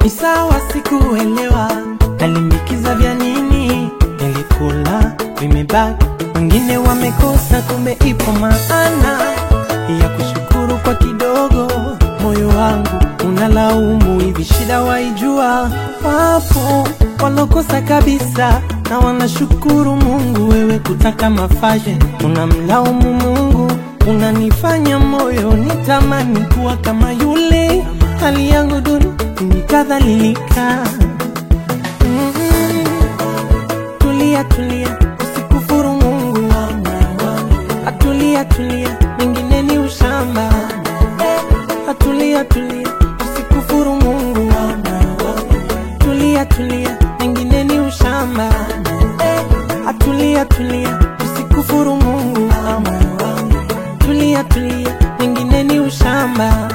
ni sawa, sikuelewa nalimbikiza vya nini, nilikula vimebaki, wengine wamekosa, kumbe ipo maana ya kushukuru kwa kidogo. Moyo wangu unalaumu, hivi shida waijua? Wapo walokosa kabisa na wanashukuru Mungu. Wewe kutaka mafashe, unamlaumu Mungu, unanifanya moyo nitamani kuwa kama yule. Hali yangu duni, nikadhalilika. Mm, Tulia, tulia, usikufuru Mungu. Atulia, tulia, mengine ni ushamba. Atulia, tulia, usikufuru Mungu. Tulia, tulia, mengine ni ushamba. Atulia, tulia, usikufuru Mungu. Tulia, tulia, mengine ni ushamba.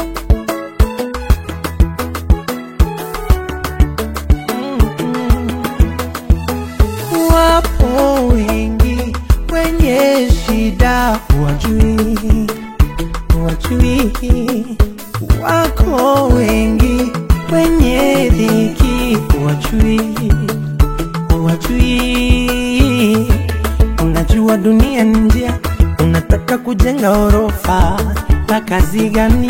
Wapo wengi wenye shida, wajui wajui, wako wengi wenye dhiki, wajui wajui. Unajua dunia ni njia, unataka kujenga orofa la kazi gani?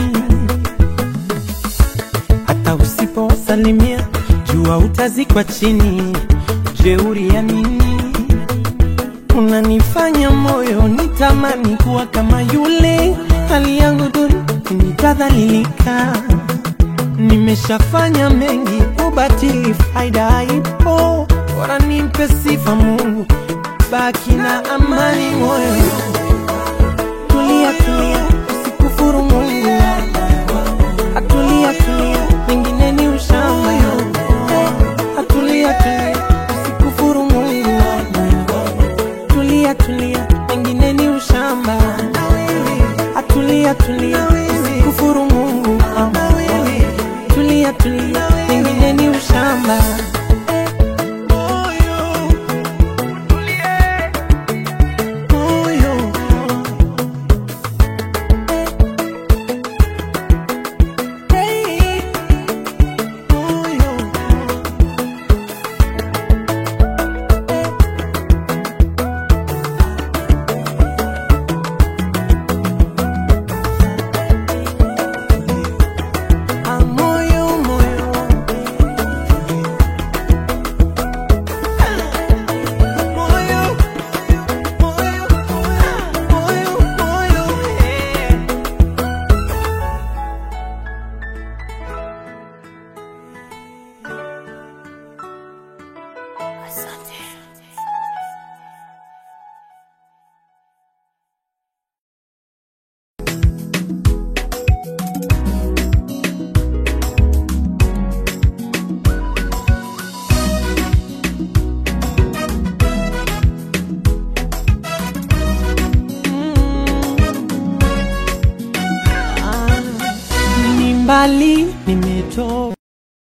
hata usiposalimia jua utazikwa chini. Jeuri ya nini? Unanifanya moyo nitamani kuwa kama yule. Hali yangu duni, nitadhalilika. Nimeshafanya mengi, ubatili faida ipo. Bora nimpe sifa Mungu, baki na amani moyo. Tulia, tulia, usikufuru Mungu. Atulia, tulia, mengine ni ushamba. Atulia, tulia, usikufuru Mungu. Tulia, tulia, mengine ni ushamba. Atulia, tulia, usikufuru Mungu. Tulia, tulia, mengine ni ushamba. Moyo. Hey, moyo. Ah, moyo, moyo. Moyo, moyo, moyo, moyo, eh. Ah, ni mbali nimetoka